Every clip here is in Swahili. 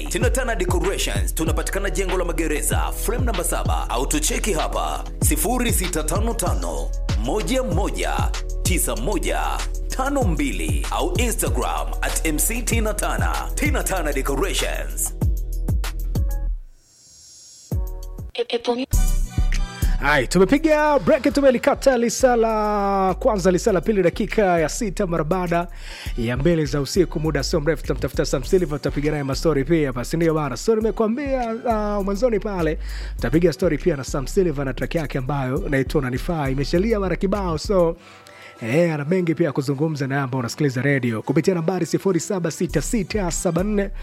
Tinatana Decorations tunapatikana jengo la magereza frame namba 7 au tucheki hapa 0655 11 9152 au Instagram at MC Tina Tana. Tina Tana Decorations. Hai, tumepiga break, tumelikata lisala kwanza, lisala pili, dakika ya sita mara baada ya mbele za usiku. Muda sio mrefu tutamtafuta Sam Silva, tutapiga naye mastori pia basi, ndio bana. So nimekuambia uh, mwanzoni pale tutapiga story pia na Sam Silva na track yake ambayo inaitwa Unanifaa, imeshalia mara kibao so Eh, ana mengi pia ya kuzungumza na ambao unasikiliza redio kupitia nambari 076674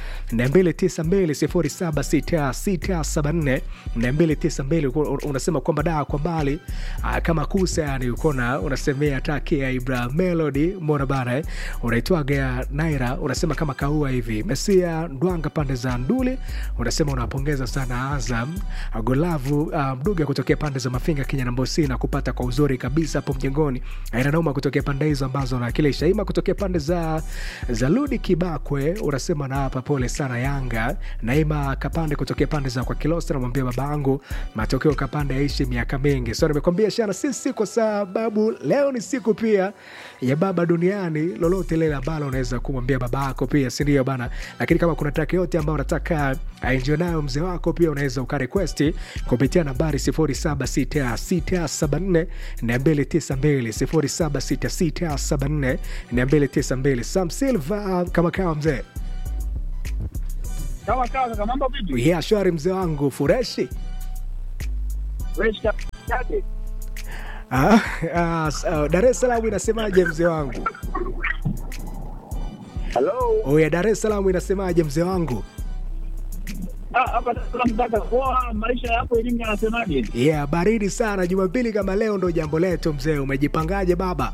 292 076674 unasema kwamba daa kwa mbali ah, kama kusa yani ukona unasemea taki ya Ibra Melody mbona bana eh? unaitwaga ya Naira unasema kama kaua hivi Mesia Ndwanga pande za Nduli unasema unapongeza sana Azam Golavu uh, Mduga kutokea pande za Mafinga Kenya na Mbosi na kupata kwa uzuri kabisa hapo mjengoni aina nauma kutokea pande hizo ambazo nawakilisha ima kutokea pande za za Ludi Kibakwe unasema na hapa pole sana Yanga Naima Kapande kutokea pande za kwa Kilosa namwambia babangu matokeo Kapande yaishi miaka mingi so nimekwambia shana sisi kwa sababu leo ni siku pia ya baba duniani lolote lile ambalo unaweza kumwambia baba yako pia sindio bana lakini kama kuna track yote ambayo unataka aenjoy nayo mzee wako pia unaweza ukarequesti kupitia nambari 076674 292 076674 Sam Silva kama kawa mzee Sawa sawa, kaka, mambo vipi? yeah, shwari mzee wangu fureshi Fresh yake. Ah, ah, s- ah, Dar es Salaam inasemaje mzee wangu? Hello. Oya, Dar es Salaam inasemaje mzee wangu? Ah, hapa Dar es Salaam kaka, poa, maisha yapo elimu yanasemaje? Yeah, baridi sana. Jumapili kama leo ndo jambo letu mzee. Umejipangaje baba?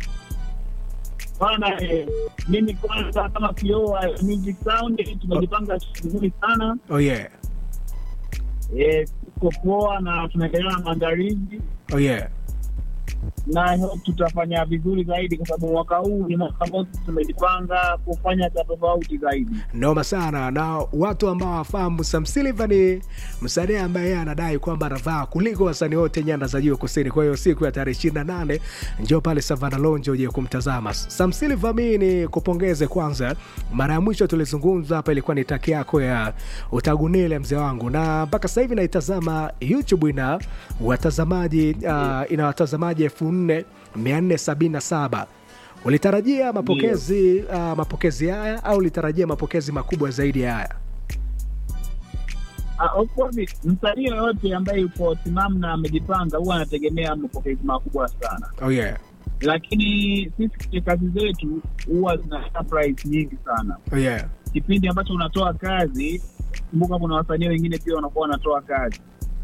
Bana, eh, mimi kwanza kama kioo wa Music Sound tumejipanga vizuri sana. Oh yeah. Eh, tuko poa na tunaendelea na maandalizi Oh yeah. na I hope tutafanya vizuri zaidi, kwa sababu mwaka huu ni mwaka ambao sisi tumejipanga kufanya cha tofauti zaidi. Noma sana na watu ambao wafahamu Sam Silva ni msanii ambaye yeye anadai kwamba anavaa kuliko wasanii wote nyanda za juu kusini. Kwa hiyo siku ya tarehe 28 njoo pale Savana Lounge uje kumtazama Sam Silva. Mimi ni kupongeze kwanza, mara ya mwisho tulizungumza hapa ilikuwa ni taki yako ya utagunile mzee wangu, na mpaka sasa hivi naitazama YouTube ina watazamaji uh, ina watazamaji elfu nne mia nne sabini na saba ulitarajia mapokezi uh, mapokezi haya au ulitarajia mapokezi makubwa zaidi ya haya Ah, of course msanii yoyote ambaye yuko timamu na amejipanga huwa anategemea mapokezi makubwa sana, oh yeah. lakini sisi kwenye kazi zetu huwa zina surprise nyingi sana. Oh yeah. Kipindi ambacho unatoa kazi, kumbuka kuna wasanii wengine pia wanakuwa wanatoa kazi,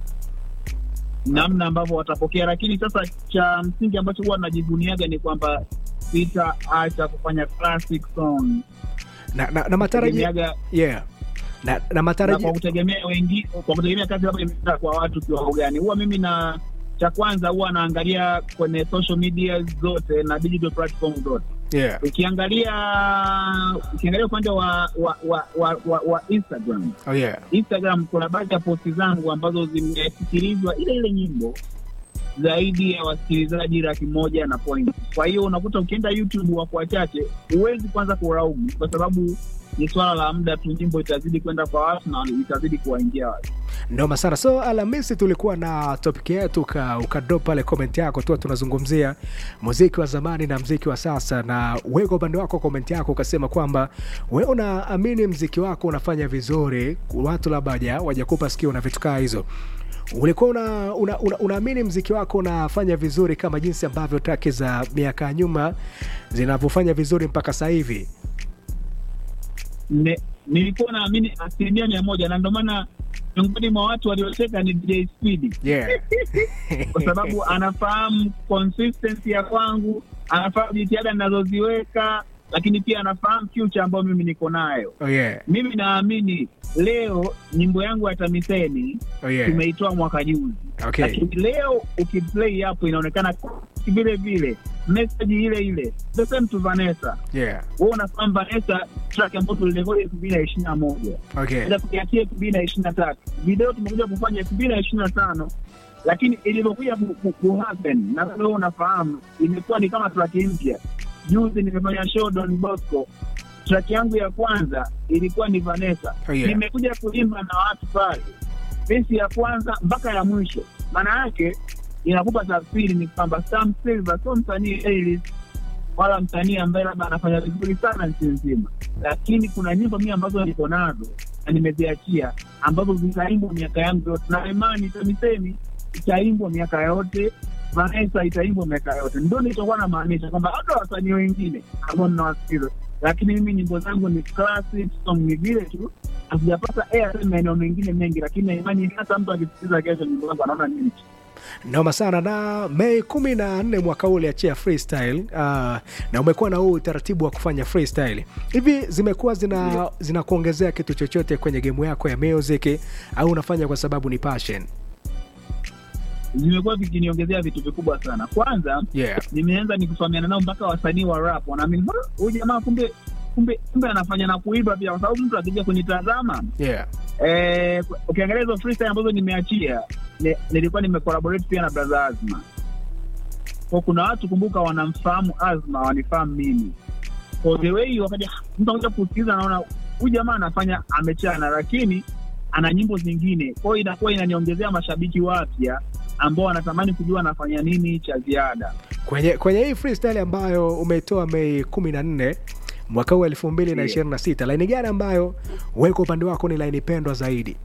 namna ambavyo watapokea. Lakini sasa cha msingi ambacho huwa najivuniaga ni kwamba sitaacha kufanya classic song na, na, na matarajio Tegemeaga- yeah. na, na na matarajio kwa kutegemea wengi kwa kutegemea kazi labda imeenda kwa watu kiwango gani. Huwa mimi na cha kwanza huwa naangalia kwenye social media zote na digital platform zote. yeah. Ukiangalia ukiangalia upande wa wa, wa, wa, wa wa Instagram Oh yeah. Instagram kuna baadhi ya posti zangu ambazo zimesikilizwa ile ile nyimbo zaidi ya wasikilizaji laki moja na point. Kwa hiyo unakuta ukienda YouTube wako wachache, huwezi kwanza kuraumu, kwa sababu ni swala la muda tu, nyimbo itazidi kwenda kwa watu na itazidi kuwaingia watu. Noma sana. So Alhamisi tulikuwa na topic yetu uka, ukadrop pale comment yako tu, tunazungumzia muziki wa zamani na mziki wa sasa, na wewe kwa upande wako comment yako ukasema kwamba wewe unaamini mziki wako unafanya vizuri, watu labda waja- wajakupa sikio na vitu kaa hizo ulikuwa una, una, una, unaamini mziki wako unafanya vizuri kama jinsi ambavyo traki za miaka ya nyuma zinavyofanya vizuri mpaka sasa hivi? Ne- nilikuwa naamini asilimia mia moja na ndio maana miongoni mwa watu waliocheka ni DJ Speedy Yeah. kwa sababu anafahamu consistency ya kwangu, anafahamu jitihada ninazoziweka, lakini pia anafahamu future ambayo mimi niko nayo. Oh yeah. Mimi naamini leo nyimbo yangu ya TAMISEMI Oh yeah. tumeitoa mwaka juzi, Okay. lakini leo ukiplay hapo inaonekana lyrics vile vile message ile ile the same to Vanessa yeah wewe unafahamu Vanessa track ambayo tulirekodi elfu mbili na ishirini na moja okay enda kuiachia elfu mbili na ishirini na tatu video tumekuja kufanya elfu mbili na ishirini na tano lakini ilivyokuja ku- ku- ku happen na wewe unafahamu imekuwa ni kama track mpya juzi nimefanya show Don Bosco track yangu ya kwanza ilikuwa ni Vanessa Oh, yeah. nimekuja kuimba na watu pale besi ya kwanza mpaka ya mwisho maana yake inakupa tafsiri ni kwamba Sam Silver sio msanii A-list wala msanii ambaye labda anafanya vizuri sana nchi nzima, lakini kuna nyimbo mimi ambazo niko nazo na nimeziachia ambazo zitaimbwa miaka yangu yote, na imani TAMISEMI itaimbwa miaka yote, Vanessa itaimbwa miaka yote. Ndio nilichokuwa namaanisha kwamba hata wasanii wengine ambao ninawasikiza, lakini mimi nyimbo zangu ni classic song, ni vile tu hazijapata airtime maeneo mengine mengi, lakini na imani hata mtu akisikiliza kesho nyimbo zangu anaona nini noma sana na mei kumi na nne mwaka huu uliachia freestyle uh, na umekuwa na huu utaratibu wa kufanya freestyle hivi zimekuwa zina zinakuongezea kitu chochote kwenye gemu yako ya music au unafanya kwa sababu ni passion vimekuwa vikiniongezea vitu vikubwa sana. Kwanza yeah nimeanza nikifahamiana nao mpaka wasanii wa rap wanaamini "Ha, huyu jamaa kumbe kumbe kumbe anafanya na kuimba pia, kwa sababu mtu akija kunitazama yeah eh, ukiangalia hizo freestyle ambazo nimeachia ni, nilikuwa nimecollaborate pia na brother Azma. Kwa kuna watu kumbuka, wanamfahamu Azma, wanifahamu mimi. Kwa the way wakaja mtu anakuja kusikiliza, anaona huyu jamaa anafanya amechana, lakini ana nyimbo zingine. Kwa hiyo inakuwa inaniongezea mashabiki wapya ambao wanatamani kujua anafanya nini cha ziada. kwenye kwenye hii freestyle ambayo umeitoa mei kumi na nne mwaka huu elfu mbili na ishirini na sita laini gani ambayo wewe kwa upande wako ni laini pendwa zaidi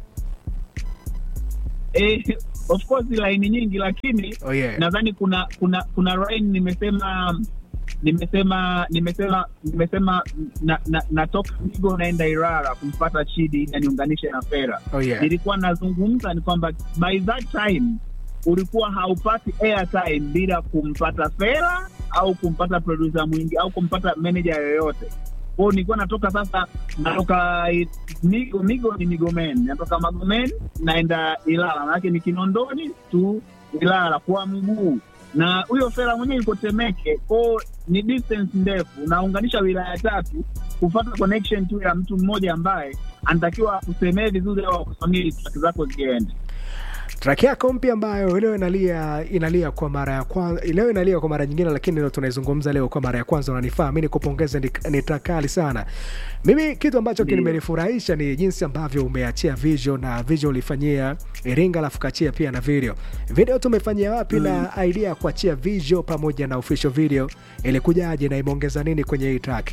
Eh, of course laini nyingi, lakini oh yeah nadhani kuna kuna kuna line nimesema nimesema nimesema nimesema na, na, natoka Migo naenda Ilala kumpata Chidi ili aniunganishe na Fera. oh yeah Nilikuwa nazungumza ni kwamba by that time ulikuwa haupati airtime bila kumpata Fera au kumpata producer mwingi au kumpata manager yoyote. Kwa hiyo nilikuwa natoka sasa, natoka eh, Migo, Migo ni Migomen, natoka Magomen naenda Ilala, manake ni Kinondoni tu Ilala kwa mguu, na huyo Fera mwenyewe yuko Temeke, kwao ni distance ndefu, naunganisha wilaya tatu kufata connection tu ya mtu mmoja ambaye anatakiwa akusemee vizuri au akusimamie track zako ziende. track yako mpya ambayo leo inalia inalia kwa mara ya kwanza leo inalia kwa mara nyingine lakini leo tunaizungumza leo kwa mara ya kwanza unanifaa mi nikupongeze ni, ni track kali sana mimi kitu ambacho Ndio. kimenifurahisha ni jinsi ambavyo umeachia video na video ulifanyia iringa alafu kachia pia na video video tumefanyia wapi na idea ya kuachia video pamoja na official video ilikujaje na imeongeza nini kwenye hii track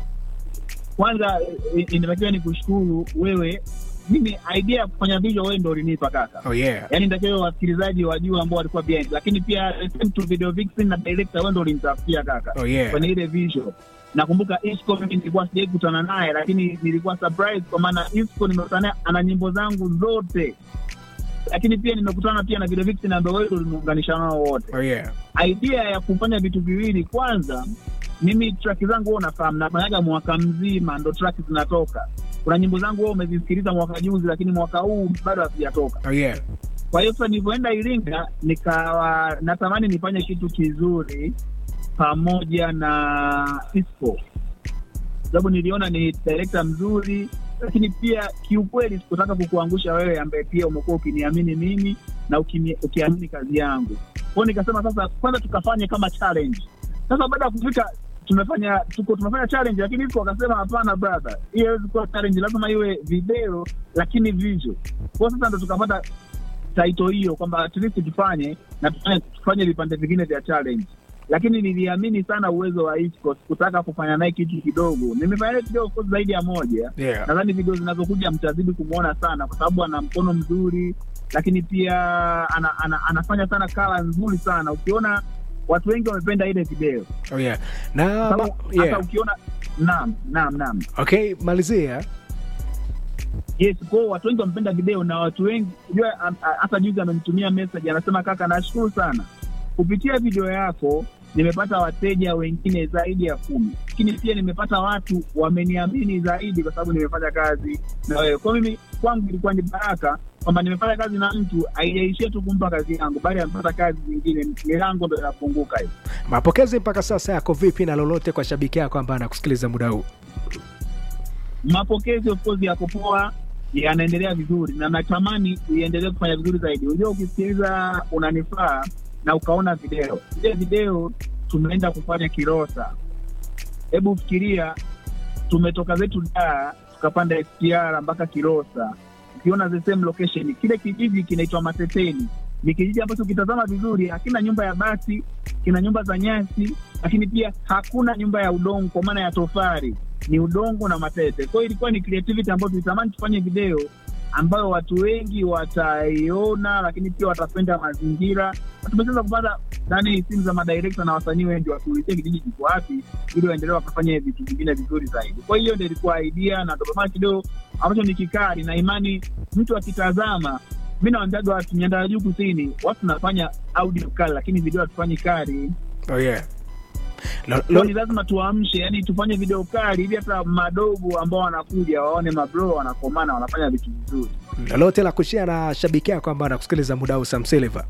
Kwanza eh, inatakiwa ni kushukuru wewe, mimi idea ya kufanya video wewe ndo ulinipa kaka. oh yeah Yaani nitakiwa wasikilizaji wajue ambao walikuwa behind, lakini pia same to video vixen na director wewe ndo ulinitafutia kaka oh yeah kwenye ile visual. Nakumbuka Isco mimi nilikuwa sijai kutana naye, lakini nilikuwa surprise kwa maana Isco nimekutana naye ana nyimbo zangu zote, lakini pia nimekutana pia na video vixen ambao wewe ndo uliniunganisha nao wote. oh yeah idea ya kufanya vitu viwili kwanza mimi track zangu huwa unafahamu nafanyaga mwaka mzima ndo track zinatoka kuna nyimbo zangu huwa umezisikiliza mwaka juzi lakini mwaka huu bado hazijatoka oh yeah kwa hiyo sasa nilivyoenda iringa nikawa natamani nifanye kitu kizuri pamoja na isco sababu niliona ni direkta mzuri lakini pia kiukweli sikutaka kukuangusha wewe ambaye pia umekuwa ukiniamini mimi na ukini- ukiamini kazi yangu kwao nikasema sasa kwanza tukafanye kama challenge sasa baada ya kufika tumefanya tuko tumefanya challenge lakini iko akasema hapana brother hii haiwezi kuwa challenge lazima iwe video lakini visual kwao sasa ndo tukapata taito hiyo kwamba at least tufanye na tufanye, tufanye vipande vingine vya challenge lakini niliamini sana uwezo wa Isco, sikutaka kufanya naye kitu kidogo. Nimefanya naye video of course zaidi ya moja. yeah Nadhani video zinazokuja mtazidi kumwona sana, kwa sababu ana mkono mzuri, lakini pia ana, ana, anafanya sana kala nzuri sana. Ukiona watu wengi wamependa ile video oh yeah na sababu ma- hata yeah ukiona naam, naam, naam okay malizia Yes, kwao watu wengi wamependa video na watu wengi unajua, am- a- hata juzi amenitumia message anasema, kaka, nashukuru sana kupitia video yako nimepata wateja wengine zaidi ya kumi, lakini pia nimepata watu wameniamini zaidi kwa sababu nimefanya kazi na wewe. Kwa mimi kwangu ilikuwa ni baraka kwamba nimefanya kazi na mtu haijaishia tu kumpa kazi yangu, bali amepata kazi zingine, milango ndo inafunguka hivi. Mapokezi mpaka sasa yako vipi, na lolote kwa shabiki yako ambaye anakusikiliza muda huu? Mapokezi of course yako poa, yanaendelea vizuri na natamani iendelee kufanya vizuri zaidi. Unajua, ukisikiliza unanifaa na ukaona video ile video tumeenda kufanya Kilosa. Hebu fikiria, tumetoka zetu Dar tukapanda SGR mpaka Kilosa, ukiona the same location. Kile kijiji kinaitwa Mateteni, ni kijiji ambacho ukitazama vizuri hakina nyumba ya bati, kina nyumba za nyasi, lakini pia hakuna nyumba ya udongo kwa maana ya tofari, ni udongo na matete. Kwa hiyo ilikuwa ni creativity ambayo tulitamani tufanye video ambayo watu wengi wataiona, lakini pia watapenda mazingira. Na tumeweza kupata ndani simu za madirekta na wasanii wengi watuulizie kijiji kiko wapi, ili waendelee wakafanya vitu vingine vizuri zaidi. Kwa hiyo ndio ilikuwa idea na ndio maana kidogo ambacho ni kikali na imani, mtu akitazama mi naambiaga watu nyanda ya juu kusini, watu tunafanya audio kali, lakini video hatufanyi kali. Oh, yeah. Lo- Kwa hiyo lo- ni lazima tuamshe, yani tufanye video kali ili hata madogo ambao wanakuja waone mabro wanakomana, wanafanya vitu vizuri. lolote la kushia na shabiki yako ambaye anakusikiliza muda huu, Sam Silver?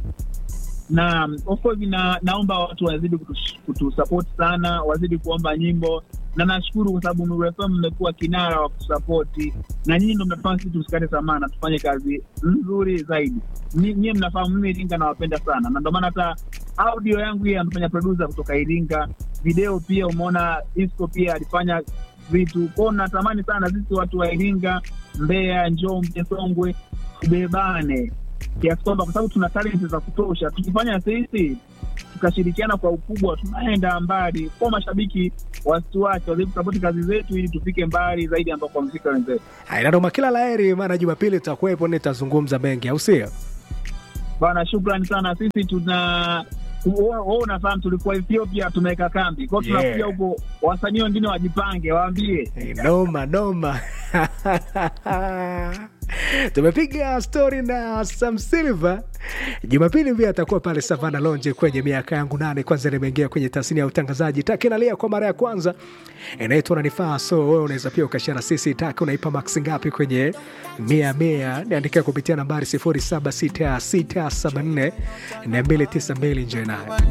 na of course na, naomba watu wazidi kutu- kutusupport sana, wazidi kuomba nyimbo, na nashukuru kwa sababu Nuru FM mmekuwa kinara wa kutusapoti, na nyinyi ndo mnafanya sisi tusikate tamaa na tufanye kazi nzuri zaidi. Ni- Nyie mnafahamu mimi Iringa nawapenda sana, na ndio maana hata audio yangu hii amefanya producer kutoka Iringa, video pia umeona Isco pia alifanya vitu kwao. Natamani sana sisi watu wa Iringa, Mbeya, Njombe, Songwe tubebane kiasi kwamba kwa sababu tuna talenti za kutosha, tukifanya sisi tukashirikiana kwa ukubwa, tunaenda mbali. Kwa mashabiki wasituache, wazidi kusapoti kazi zetu ili tufike mbali zaidi ambako wamefika wenzetu. Inadoma, kila laheri, maana Jumapili tutakuwepo, nitazungumza mengi, au sio? Bana, shukrani sana. Sisi tuna wewe unafahamu, tulikuwa Ethiopia tumeweka kambi kwao, Yeah. tunakuja huko, wasanii wengine wajipange, waambie Eh, noma noma tumepiga stori na Sam Silver. Jumapili pia atakuwa pale Savana Lonje kwenye miaka yangu nane. Kwanza nimeingia kwenye tasnia ya utangazaji, taki nalia kwa mara ya kwanza, inaitwa nanifaa. So wewe unaweza pia ukashara sisi, taki unaipa max ngapi kwenye mia mia? Niandikia kupitia nambari 076674 na 292 nje nayo